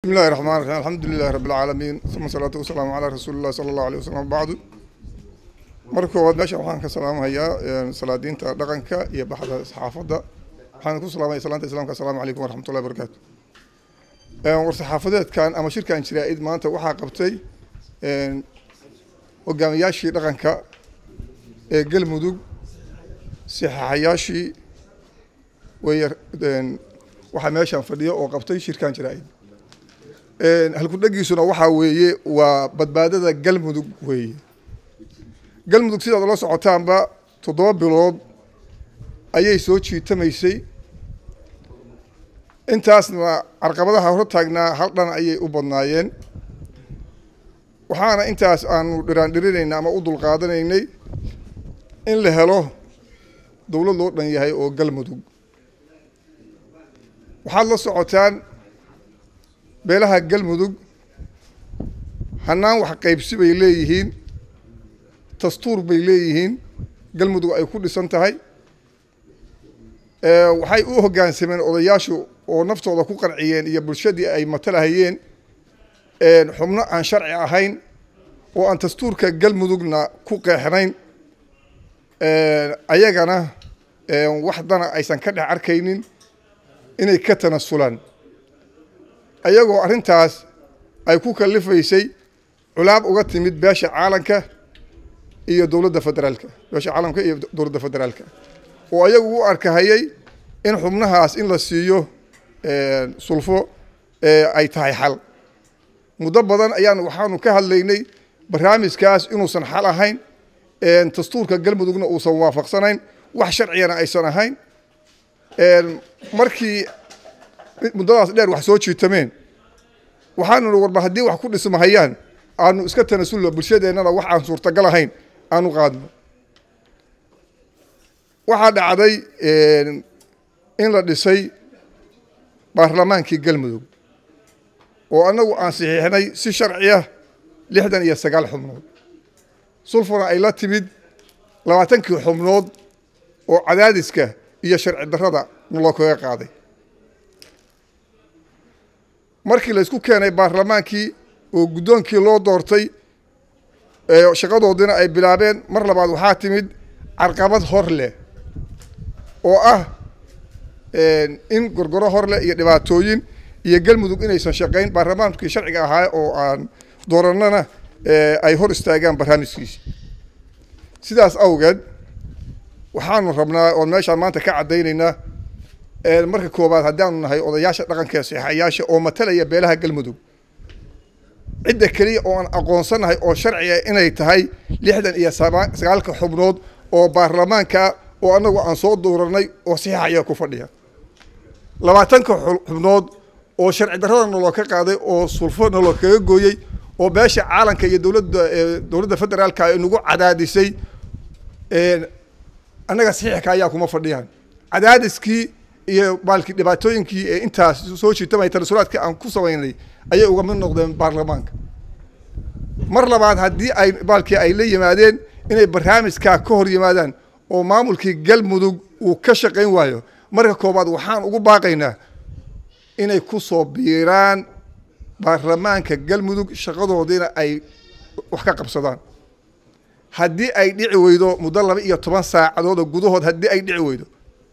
بسم الله الرحمن الرحيم الحمد لله رب العالمين ثم الصلاة والسلام على رسول الله صلى الله عليه وسلم بعد marka koowaad meeshan waxaan ka salaamahayaa salaadiinta dhaqanka iyo baxda saxaafadda waxaan ku salaamaya salaanta islaamka asalaamu calaykum waraxmatullahi wabarakaatu war saxaafadeedkan ama shirkan jiraa-id maanta waxaa qabtay hogaamiyaashii dhaqanka ee galmudug saxaaxayaashii wey waxaa meeshan fadhiya oo qabtay shirkan jiraa-id halkudhagiisuna waxaa weeye waa badbaadada galmudug weeye galmudug sidaad la socotaanba toddoba bilood ayay soo jiitamaysay intaasna carqabadaha hor taagnaa hal dhan ayay u badnaayeen waxaana intaas aanu dhiraandhirinaynay ama u dulqaadanaynay in la helo dowlad loo dhan yahay oo galmudug waxaad la socotaan beelaha galmudug hannaan wax qaybsi bay leeyihiin dastuur bay leeyihiin galmudug ay ku dhisan tahay waxay u hoggaansameen odayaashu oo naftooda ku qanciyeen iyo bulshadii ay matalahayeen xubno aan sharci ahayn oo aan dastuurka galmudugna ku qeexnayn ayagana wax dana aysan ka dhex arkaynin inay ka tanasulaan ayagoo arrintaas ay ku kalifaysay culaab uga timid beesha caalanka iyo dowladda federaalka beesha caalamka iyo dowladda federaalka oo ayagu u arkahayay in xubnahaas in la siiyo sulfo ay tahay xal muddo badan ayaan waxaanu ka hadlaynay barnaamijkaas inuusan xal ahayn dastuurka galmudugna uusan waafaqsanayn wax sharcigana aysan ahayn markii muddadaas dheer wax soo jiitameen waxaanu ni warba haddii wax ku dhismahayaan aanu iska tanasulno bulshadeennana wax aan suurtagal ahayn aanu qaadno waxaa dhacday in la dhisay baarlamaankii galmudug oo annagu aan saxiixnay si sharciya lixdan iyo sagaal xubnood sulfuna ay la timid labaatankii xubnood oo cadaadiska iyo sharci darrada naloo kaga qaaday markii la isku keenay baarlamaankii oo guddoonkii loo doortay shaqadoodina ay bilaabeen mar labaad waxaa timid carqabad hor leh oo ah in gorgoro hor leh iyo dhibaatooyin iyo galmudug inaysan shaqayn baarlamaankii sharciga ahaa oo aan doorannana ay hor istaagaan barnaamijkiisi sidaas awgeed waxaanu rabnaa oon meeshaan maanta ka caddaynaynaa marka koowaad haddaanu nahay odayaasha dhaqanka ee saxayaasha oo matalaya beelaha galmudug cidda keliya oo aan aqoonsanahay oo sharciga inay tahay lixdan iyo sagaalka xubnood oo baarlamaanka oo annagu aan soo dooranay oo saxiixaya ku fadhiya labaatanka xubnood oo sharci darrada naloo ka qaaday oo sulfo naloo kaga gooyey oo beesha caalanka iyo dowladda dowladda federaalka ay nagu cadaadisay annaga saxiixka ayaa kuma fadhiyaan cadaadiskii iyo baalki dhibaatooyinkii ee intaas soo jiitamaya tanasulaadkii aan ku samaynay ayay uga mid noqdeen baarlamaanka mar labaad haddii ay baalkii ay la yimaadeen inay barnaamijkaa ka hor yimaadaan oo maamulkii galmudug uu ka shaqayn waayo marka koobaad waxaan ugu baaqaynaa inay ku soo biiraan baarlamaanka galmudug shaqadoodiina ay wax ka qabsadaan haddii ay dhici weydo muddo laba iyo toban saacadoodoo gudahood haddii ay dhici weydo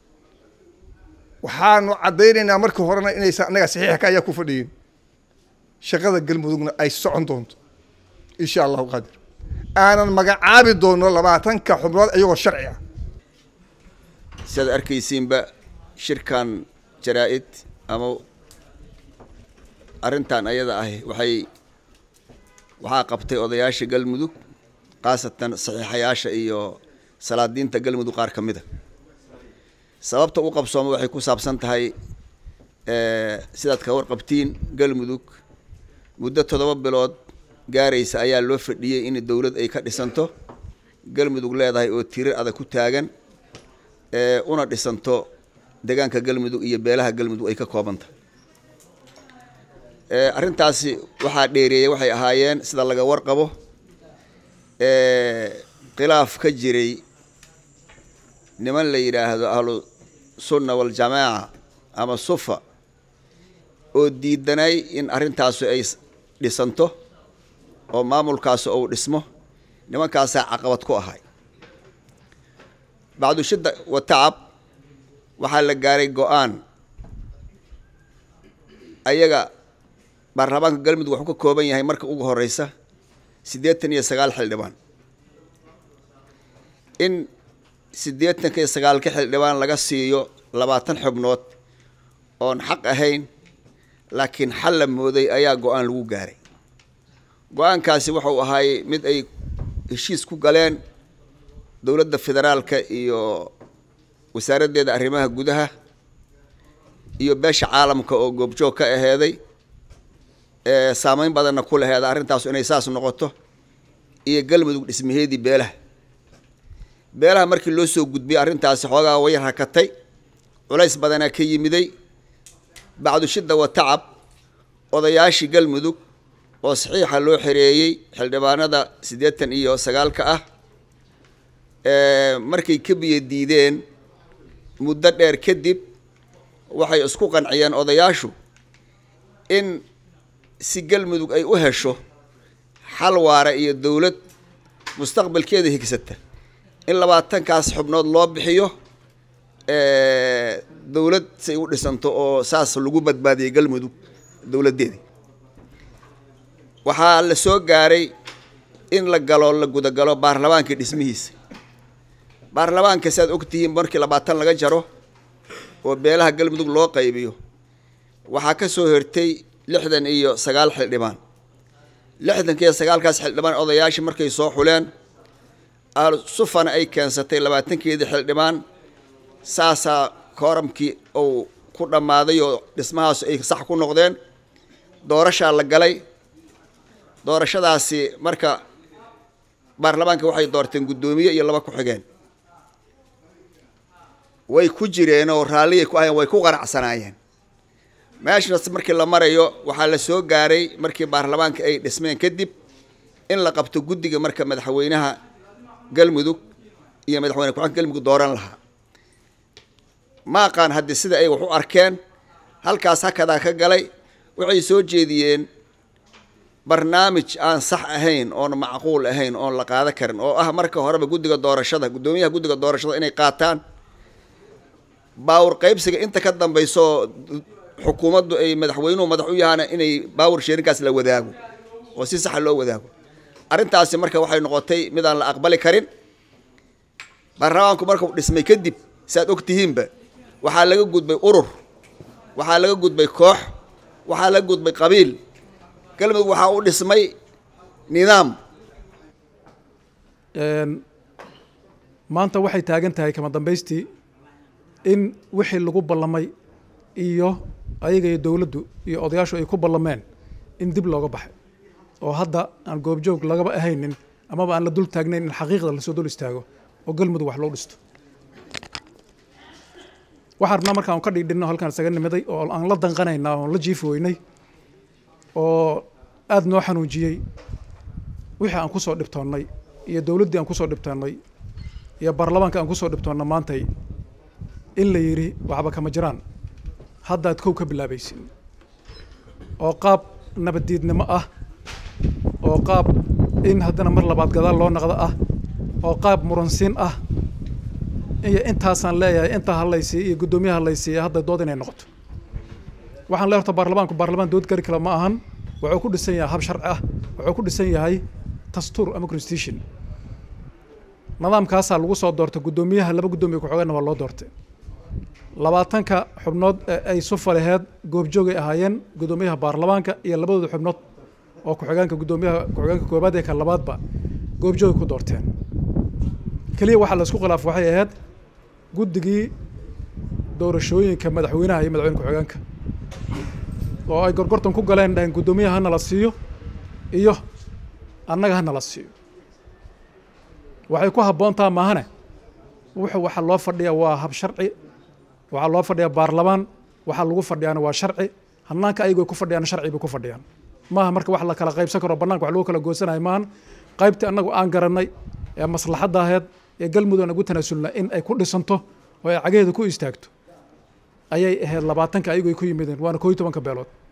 waxaanu caddaynaynaa marka horena inaysan annaga saxiixka ayaa ku fadhiyin shaqada galmudugna ay socon doonto insha allahu qaadir aanan magacaabi doono labaatanka xubnood iyagoo sharci ah siaad arkaysiinba shirkan jaraa-id ama arrintan ayada ahi waxay waxaa qabtay odayaasha galmudug khaasatan saxiixayaasha iyo salaadiinta galmudug qaar ka mida sababta u qabsooma waxay ku saabsan tahay sidaad ka warqabtiin galmudug muddo toddoba bilood gaaraysa ayaa loo fadhiyey in dowlad ay ka dhisanto galmudug leedahay oo tirir adag ku taagan una dhisanto deegaanka galmudug iyo beelaha galmudug ay ka koobantahay arrintaasi waxaa dheereeyey waxay ahaayeen sida laga warqabo khilaaf ka jiray niman la yidhaahdo ahlu sunna waljamaaca ama sufa oo diidanay in arrintaasu ay dhisanto oo maamulkaasu uu dhismo nimankaasaa caqabad ku ahay bacdushidda wa tacab waxaa la gaaray go-aan ayaga baarlamaanka galmudug waxuu ka kooban yahay marka ugu horeysa siddeetan iyo sagaal xildhibaan in siddeetanka iyo sagaalka xildhibaan laga siiyo labaatan xubnood oon xaq ahayn laakiin xal la mooday ayaa go-aan lagu gaaray go-aankaasi wuxuu ahaay mid ay heshiis ku galeen dowladda federaalka iyo wasaaraddeeda arrimaha gudaha iyo beesha caalamka oo goobjoog ka aheeday ee saameyn badanna ku laheeda arrintaasu inay saas noqoto iyo galmudug dhismaheedii beelaha beelaha markii loo soo gudbiyey arrintaasi xoogaa way rakatay culays badanaa ka yimiday bacdushidda wa tacab odayaashii galmudug oo saxiixa loo xereeyey xildhibaanada siddeetan iyo sagaalka ah markay ka biyo diideen muddo dheer kadib waxay isku qanciyeen odayaashu in si galmudug ay u hesho xal waara iyo dowlad mustaqbalkeeda higsata in labaatankaas xubnood loo bixiyo dowlad say u dhisanto oo saas lagu badbaadiyay galmudug dowladdeedii waxaa la soo gaaray in la galo la gudagalo baarlamaanka dhismihiisa baarlamaanka si aad ogtihiin markii labaatan laga jaro oo beelaha galmudug loo qaybiyo waxaa ka soo hertay lixdan iyo sagaal xildhibaan lixdanka iyo sagaalkaas xildhibaan odayaashii markay soo xuleen sufana ay keensatay labaatankeedii xildhibaan saasaa kooramkii uu ku dhammaaday oo dhismahaas ay sax ku noqdeen doorashaa la galay doorashadaasi marka baarlamaanka waxay doorteen guddoomiye iyo laba ku-xigeen way ku jireen oo raalliyay ku ahayeen way ku qanacsanaayeen meeshaas markii la marayo waxaa la soo gaaray markii baarlamaanka ay dhismeen kadib in la qabto guddiga marka madaxweynaha galmudug iyo madaxweyne ku-xigeenka galmudug dooran lahaa ma aqaan haddii sida ay wax u arkeen halkaas hakadaa ka galay waxay soo jeediyeen barnaamij aan sax ahayn oon macquul ahayn oon la qaada karin oo ah marka horeba guddiga doorashada guddoomiyaha guddiga doorashada inay qaataan baawur qaybsiga inta ka dambayso xukuumaddu ay madaxweynuhu madax u yahaana inay baawur sheerinkaas la wadaago oo si saxa loo wadaago arrintaasi marka waxay noqotay midaan la aqbali karin baarlamaanku markuu dhismay kadib si aad og tihiinba waxaa laga gudbay urur waxaa laga gudbay koox waxaa laga gudbay qabiil galmudug waxaa u dhismay nidaam maanta waxay taagan tahay kama dambaystii in wixii lagu ballamay iyo ayaga iyo dowladdu iyo odayaashu ay ku ballameen in dib looga baxay oo hadda aan goobjoog lagaba ahaynin amaba aan la dul taagnayn in xaqiiqda lasoo dul istaago oo galmudug wax loo dhisto waxaan rabnaa markaan ka dhigdhinno halkaan isaga nimiday oo aan la danqanaynaa oon la jiifi weynay oo aada noo xanuujiyey wixii aan ku soo dhibtoonnay iyo dowladdii aan ku soo dhibtoonnay iyo baarlamaanka aan ku soo dhibtoonna maantay in la yidhi waxba kama jiraan haddaad kow ka bilaabaysin oo qaab nabaddiidnimo ah oo qaab in haddana mar labaad gadaal loo naqdo ah oo qaab muransiin ah iyo intaasaan leeyahay intaa hadlaysiiya iyo guddoomiyaha hadlaysiiya hadda dood inay noqoto waxaan leeyahay horta baarlamaanku baarlamaan dood gari kale ma ahan wuxuu ku dhisan yahay hab sharci ah wuxuu ku dhisan yahay dastuur ama constitution nidaamkaasaa lagu soo doortay guddoomiyaha laba guddoomiye ku-xigeenna waa loo doortay labaatanka xubnood ee ay sufa laheed goobjoogay ahaayeen guddoomiyaha baarlamaanka iyo labadooda xubnood oo ku-xigeenka guddoomiyaha ku-xigeenka koobaad ee ka labaadba goobjoogay ku doorteen keliya waxaa la isku khilaaf waxay ahayd guddigii doorashooyinka madaxweynaha iyo madaxweyne ku-xigeenka oo ay gorgortan ku galeen dhaheen guddoomiyaha hana la siiyo iyo annaga hana la siiyo waxay ku habboontaa maahane wuxuu waxaa loo fadhiya waa hab sharci waxaa loo fadhiyaa baarlamaan waxaa lagu fadhiyaana waa sharci hanaanka ayago ku fadhiyaan sharci bay ku fadhiyaan maaha marka wax la kala qaybsan karo bananka wax lagu kala goosanayo maahan qaybtii annagu aan garanay ee maslaxadda aheed ee galmudug aan ugu tanaasulna in ay ku dhisanto oo ay cagaheeda ku istaagto ayay ahayd labaatanka ayago ay ku yimideen waana koo iyo tobanka beelood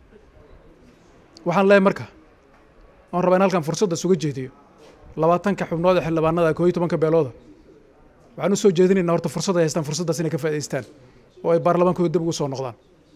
waxaan leeyahay marka waan rabaa in halkan fursadda isuga jeediyo labaatanka xubnood ee xildhibaanada koo iyo tobanka beelooda waxaan u soo jeedinaynaa horta fursad ay haystaan fursaddaas inay ka faa'idaystaan oo ay baarlamaankooda dib ugu soo noqdaan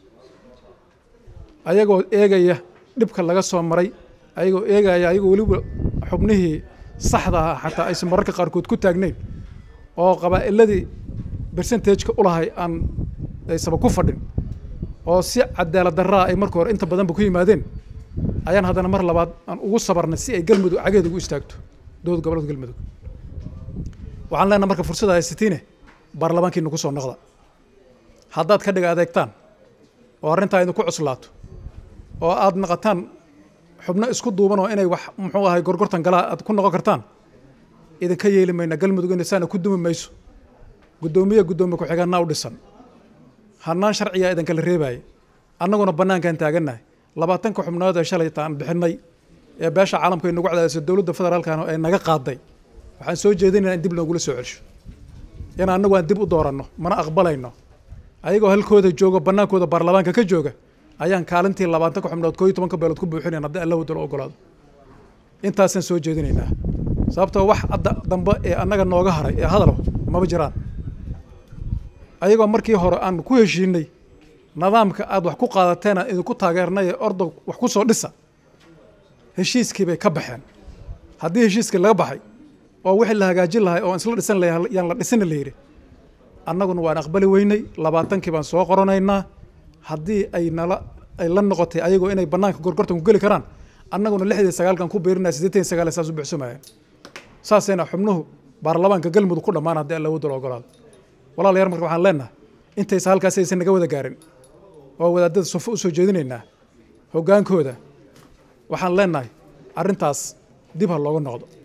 ayagoo eegaya dhibka laga soo maray ayagoo eegaya ayagoo weliba xubnihii saxda ah xataa aysan mararka qaarkood ku taagnayn oo qabaa'iladii bersentageka ulahay aan aysaba ku fadhin oo si cadaalad darraa ay marka hore inta badanba ku yimaadeen ayaan haddana mar labaad aan ugu sabarnay si ay galmudug cageed ugu istaagto dowlad goboleedka galmudug waxaan leenaha marka fursada haysatiine baarlamaankiina ku soo noqda haddaad ka dhiga adeegtaan oo arrintaa idinku cuslaato oo aad naqataan xubno isku duuban oo inay wax muxuu ahay gorgortan galaa aad ku noqon kartaan idinka yeeli mayna galmudug ina saana ku dumi mayso guddoomiye guddoomiye ku-xigeenna u dhisan hannaan sharciga idinkala reebaaya annaguna bannaankaan taagannahay labaatanka xubnood ee shalayta aan bixinay ee beesha caalamka ay nagu cadaadisay dowladda federaalkana ay naga qaaday waxaan soo jeedinayna in dib loogula soo celsho in annagu aan dib u dooranno mana aqbalayno ayagoo halkooda jooga bannaankooda baarlamaanka ka jooga ayaan kaalintii labaatanka xubnood koo iyo tobanka beelood ku buuxinayn haddii alla wadalo ogolaado intaasaan soo jeedinaynaa sababtoo wax adda dambe ee annaga nooga haray ee hadalo maba jiraan ayagoo markii hore aan ku heshiinay nidaamka aad wax ku qaadateena idinku taageernay ee ordo wax ku soo dhisa heshiiskii bay ka baxeen haddii heshiiskii laga baxay oo wixii la hagaajin lahay oo isla dhisan lahay yaan la dhisina la yidhi annaguna waan aqbali weynay labaatankii baan soo qoranaynaa haddii ay nala ay la noqotay ayagoo inay bannaanka gorgortan ku geli karaan annaguna lixdii sagaalkan ku biirinaya siddeetan iyo sagaal saas u buxsumayeen saasayna xubnuhu baarlamaanka galmudug ku dhammaan haddii alla wadalo ogolaado walaalayaal marka waxaan leenahay intaysa halkaasi aysan naga wada gaarin oo wadaadada sufo u soo jeedinaynaa hoggaankooda waxaan leenahay arrintaas dib ha looga noqdo